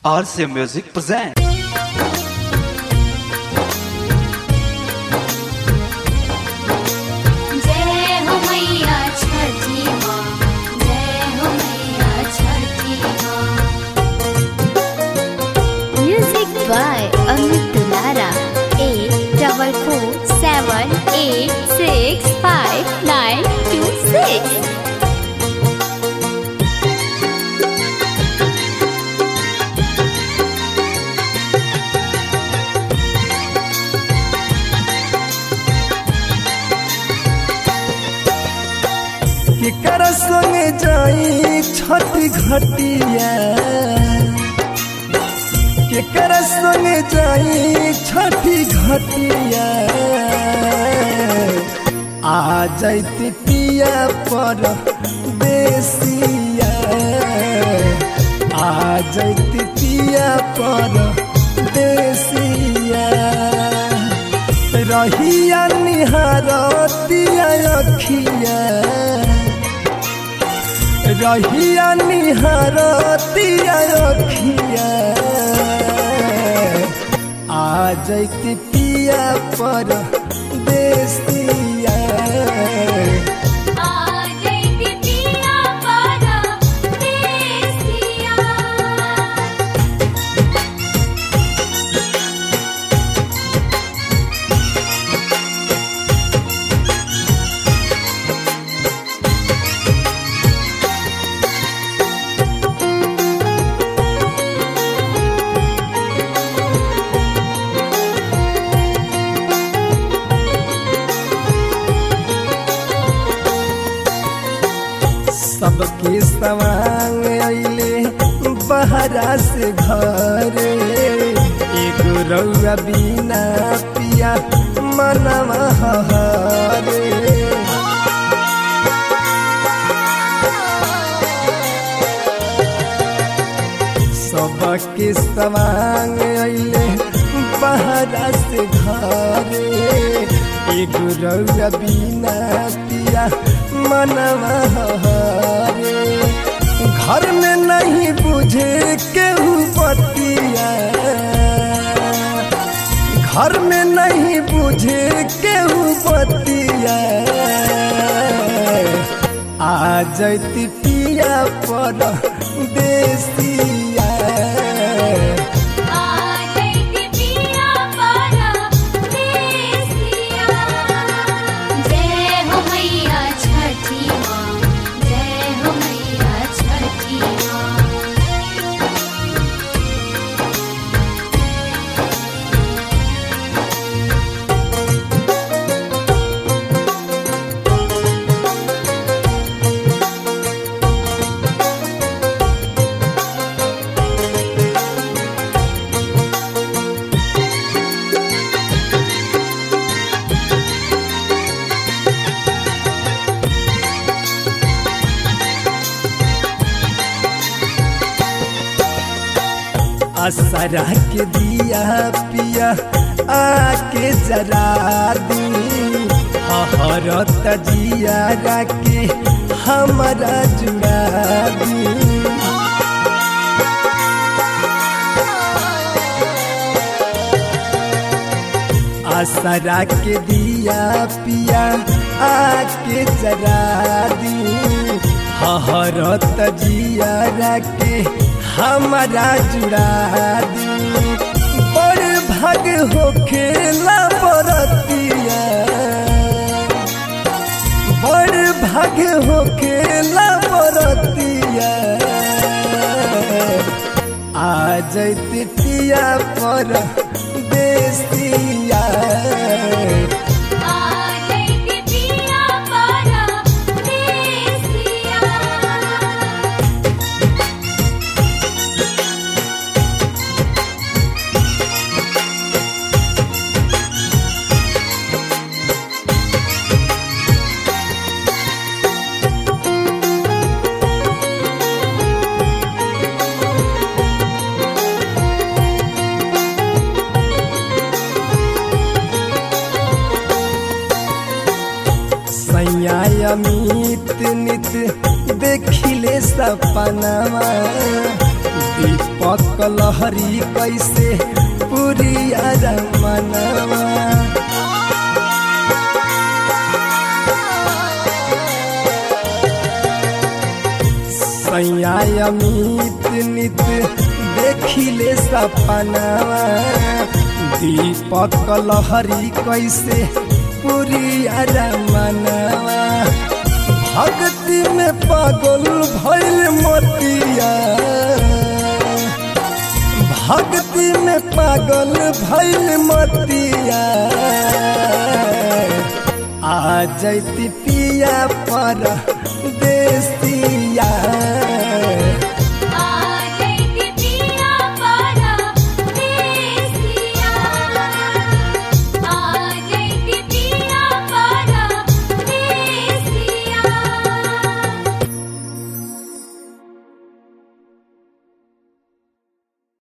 RCA Music presents. जय हो मैया छठी माँ जय हो मैया छठी माँ music by Amit Dulara eight double four seven eight six five nine two six केकर संगे जाई छठ घटिया केकर संगे जाई छठी घटिया आ जाती पिया पर देसिया आ जाती पिया पर देसिया रहिया निहारतिया अखिया रहिया निहारतिया अखिया आ जैती पिया पर देसिया सबके सवांग अइले बहरा से घरे एगो रउआ बिना पिया मनवा हरे सबके सवांग अइले बहरा से घरे एगो रउआ बिना पिया मनवा हरे घर में नहीं बुझे केहू बतिया घर में नहीं बुझे केहू बतिया आ जैती पिया पर देसिया जय हो मैया छठी माँ जय हो मैया छठी माँ असरा के दिया पिया आके जरा दी हरत जिया के हमारा जुड़ा दी असरा के दिया पिया आके जरा दी हरत जिया के हमारा जुड़ा दी बड़ भाग हो खेला बरतिया बड़ भाग हो खेला बरतिया आ जैती पिया पर देसिया सैया अमित नित देखिले सपनावा दीप दीपक लहरी कैसे पूरी मनवा सैया अमित नित देखिले सपनावा दीपक लहरी कैसे पूरी मनवा भक्ति में पागल भैल मोतिया भक्ति में पागल भैल मोतिया आ जैती पिया पर देसी